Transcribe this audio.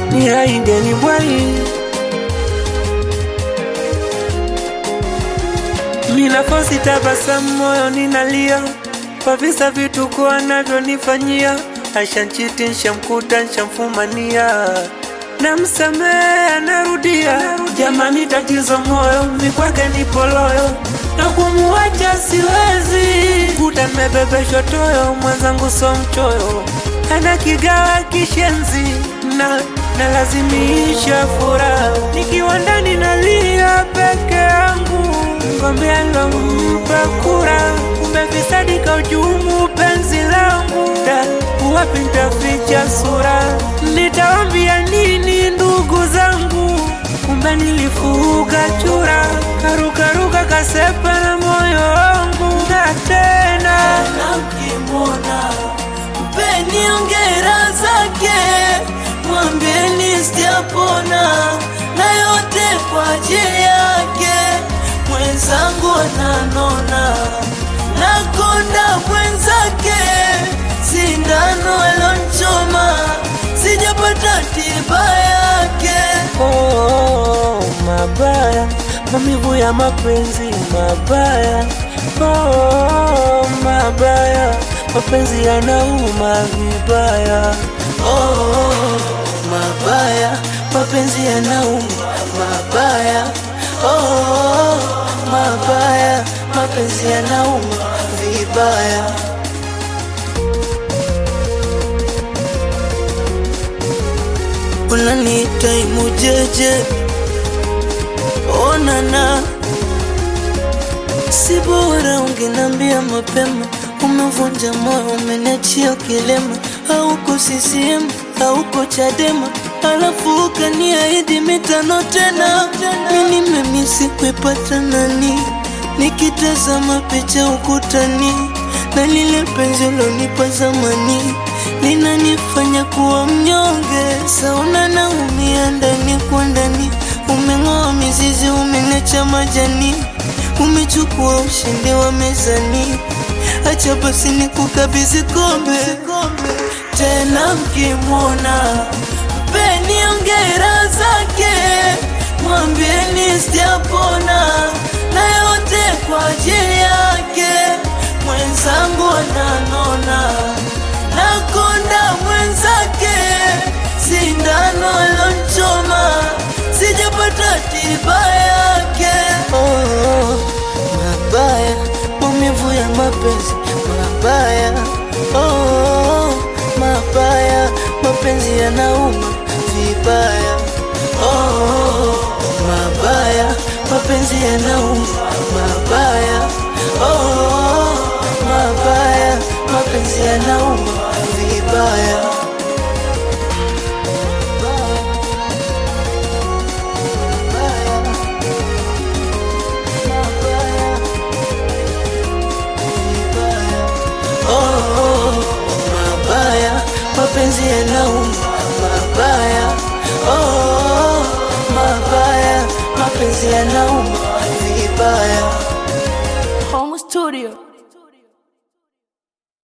ni aingeni bwai minafosi tabasamu moyo ninalia kwa visa vituko anavyonifanyia ashanchiti nshamkuta nshamfumania namsamehe anarudia jamani tatizo moyo mikwake ni poloyo na kumuacha siwezi kuta nimebebeshwa toyo mwenzangu so mchoyo ana kigawa kishenzi na nalazimisha furaha nikiwa ndani nalia peke yangu ngombe alompa kura kumbe fisadi kaujumu penzi langu da wapi ntaficha sura nitawambia nini ndugu zangu kumbe nilifuga chura karukaruka kasepa na moyo wangu na tena Namkimona mpeni ongera zake, mwambieni sijapona na yote kwa ajili yake. Mwenzangu ananona nakonda mwenzake, sindano alonchoma sijapata tiba yake. oh, mabaya maumivu ya mapenzi mabaya oh, mabaya mapenzi yanauma vibaya Oh, mabaya mapenzi yanauma mabaya oh, mabaya mapenzi yanauma vibaya unaniita imujeje onana si bora ungenambia mapema umevunja moyo umeniachia kilema hauko CCM hauko Chadema alafu ukaniahidi mitano tena mi nimemisi kuipata nani nikitazama picha ukutani na lile penzi ulonipa zamani linanifanya kuwa mnyonge sauna naumia ndani kwa ndani umeng'oa mizizi umenecha majani umechukua ushindi wa mezani acha basi nikukabidhi kombe tena mkimwona mpeni ongera zake mwambieni sijapona na yote kwa ajili yake mwenzangu ananona nakonda mwenzake sindano alonchoma sijapata tiba yake oh, mabaya maumivu ya mapenzi mabaya oh, mabaya mapenzi yanauma vibaya oh, mabaya mapenzi yanauma mabaya oh, mabaya mapenzi yanauma vibaya Oh, mabaya mapenzi yanauma mabaya oh, mabaya mapenzi yanauma vibaya